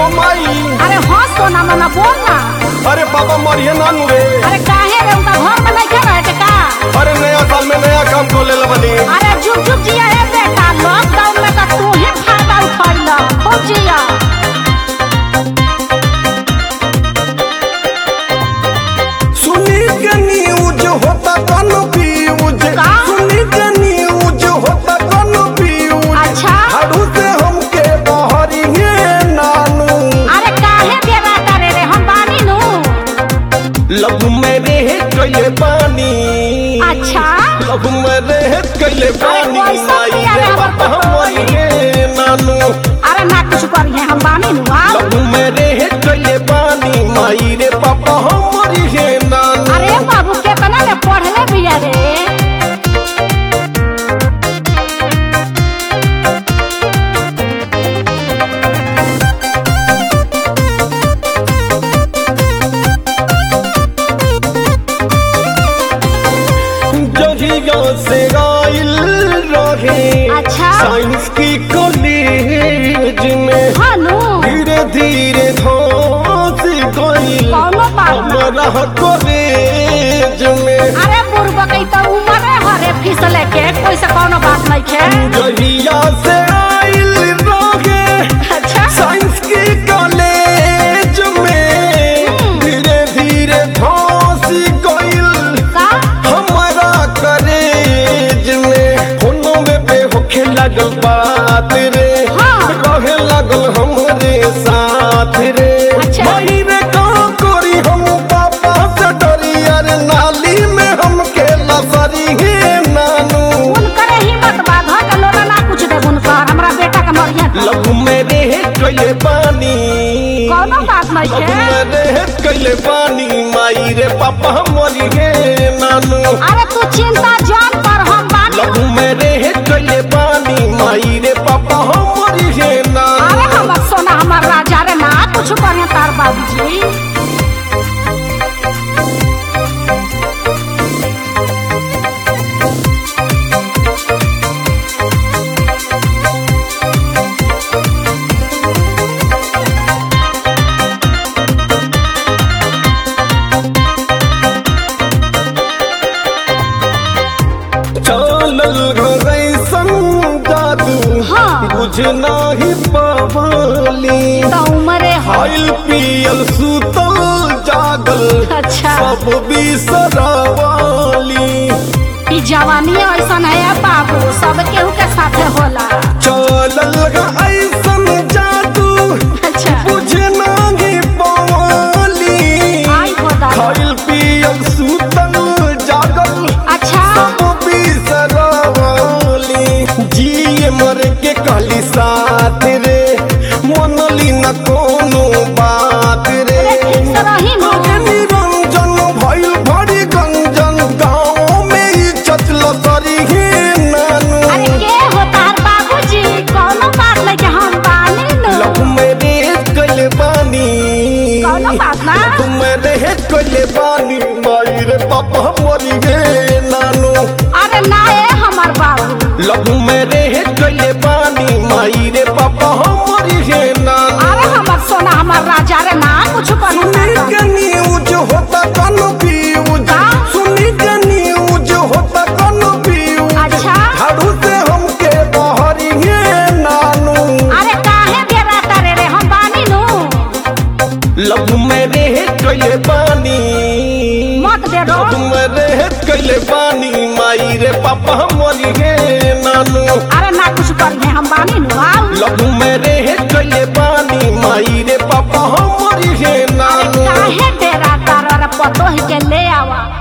माई अरे हाँ सोना मना बोल ना अरे बाबा मरिए नानू रे अरे काहे रे उनका घर में नहीं खेला है का अरे नया साल में नया काम को ले बनी अरे जुग जुग जिया है बेटा लॉकडाउन में तो तू ही फायदा उठैला खूब जिया सुनी के न्यूज होता कनो फ्यूज का? सुनी के न्यूज होता कनो फ्यूज अच्छा। झाड़ू से हमके बहरिए नानू अरे काहे देवा करे रे हम बानी नु लव में रह गए पानी अच्छा लव में रह गए पानी कैसा माई पिया रे रे हमर बाबा पतोही? मरिए नानू अरे ना कुछ करिए हम बानी नु आ लव में रह गए पानी माई रे पापा मरिए नानू अरे बाबू केतना ने पढ़ले बिया रे जहिया से आइल रहे अच्छा। साइंस की कॉलेज में हाँ नु धीरे धीरे धोस गइल कौनो बात ना। हमारा कॉलेज में अरे बुढ़बा कई तो उम्र है हरे फिसले के कोई से कोनो बात नहीं है जहिया से आइल रहे अच्छा साइंस की कॉलेज में धीरे धीरे धोस गइल का हमारा करेज में होनो में पे होखे लगल बात रे हाँ। रहे लगल हमरे साथ रे अच्छा। माई रे का करी हम पापा से डरी अरे नाली में हम खेला सरी हे नानू उनकरे हिम्मत बा घर के लोग ना कुछ दे उनकर हमरा बेटा के मरिया लव में रह गए पानी कोनो बात नहीं लव है में रह गए पानी माई रे पापा मरी हे नानू अरे तू चिंता जान पर हम बानी लहू में रह गए पानी माई रे पापा हमारी है अरे नानू हमर सोना हमर राजा रे ना कुछ करिए तार बाबूजी चलल घरे संग जादू हाँ। बुझ नाही पवाली तो उम्रे है खाइल पियल सुतल जागल अच्छा सब बिसरवाली ई जवानी ऐसन है बाबू सब केहू के साथे होला चलल ऐसन जादू अच्छा बुझ नाही पवाली आई हो दादा खाइल पियल सुतल जागल अच्छा सब बिसरवाली जिए मर के कहली साथ रे मनली न कोनो बात रे अरे ठीक से रही नु। अरे निरंजन भइल भरी गंजन गाँव में इज्जत लसरी हे नानू अरे के हो तार बाबूजी कोनो बात नहीं के हम बानी नु लव में रेत कइले बानी कोनो बात ना लव में रेत कइले बानी माई रे पापा मरी गे नानू अरे ना ए हमर बाबू लव में रह गए पानी माई रे पापा हमारी है नाना अरे हमर सोना हमर राजा रे ना कुछ सुनी करिए के न्यूज होता कनो फ्यूज का? सुनी के न्यूज होता कनो फ्यूज अच्छा झाड़ू से हमके बहरी है नानू अरे काहे देरा तारे रे हम बानी नु लव में रह गए पानी मत दे दो लव में रह गए पानी माई रे पापा हमारी है नानू अरे ना कुछ करिए हम बानी नु आओ लव में रह गए पानी माई रे पापा हमारी है नानू काहे डेरा तारा रे पतो ही के ले आवा